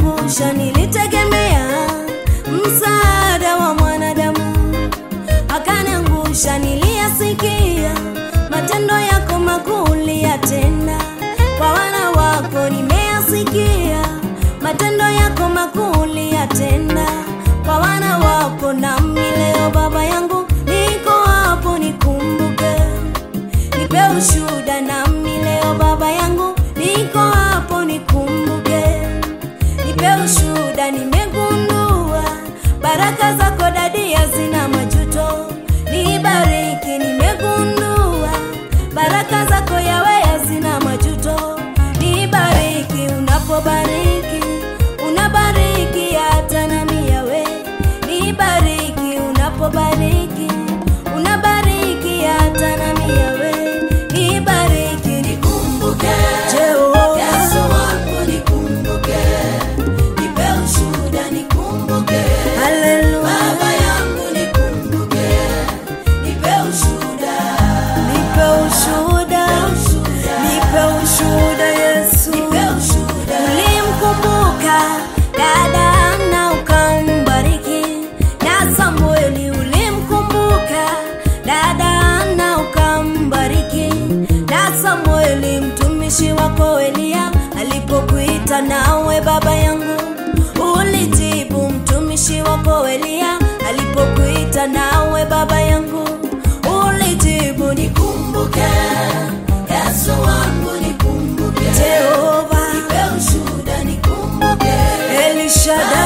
akaniangusha, nilitegemea msaada wa mwanadamu, akaniangusha, niliyasikia matendo yako makuu uliyatenda kwa wana wako, nimeyasikia matendo yako makuu uliyatenda kwa wana wako, nami leo Baba yangu niko hapo, nikumbuke, nipe ushuhuda, nami leo Baba yangu niko hapo, nikumbuke, nipe ushuhuda, nimegundua baraka zako dadi hazina majuto, nibariki, nimegundua baraka zako yawe hazina majuto, nibariki, unapobariki unabariki hata nami yawe, nibariki, unapobariki unabariki hata nami yawe, nibariki, Nikumbuke, Jehova. Yesu wangu nikumbuke, nipe ushuhuda nikumbuke, Haleluya, Baba yangu nikumbuke, nipe ushuhuda, nipe ushuhuda, nipe ushuhuda Yesu. nipe ushuhuda, Ulimkumbuka dada Hana ukambariki, na Samueli ulimkumbuka dada Hana ukambariki, na Samueli mtumishi wako Eliya alipokuita nawe baba yangu ulijibu, mtumishi wako Eliya alipokuita nawe baba yangu ulijibu, nikumbuke, Yesu wangu nikumbuke, Jehova nipe ushuhuda nikumbuke, Elishadai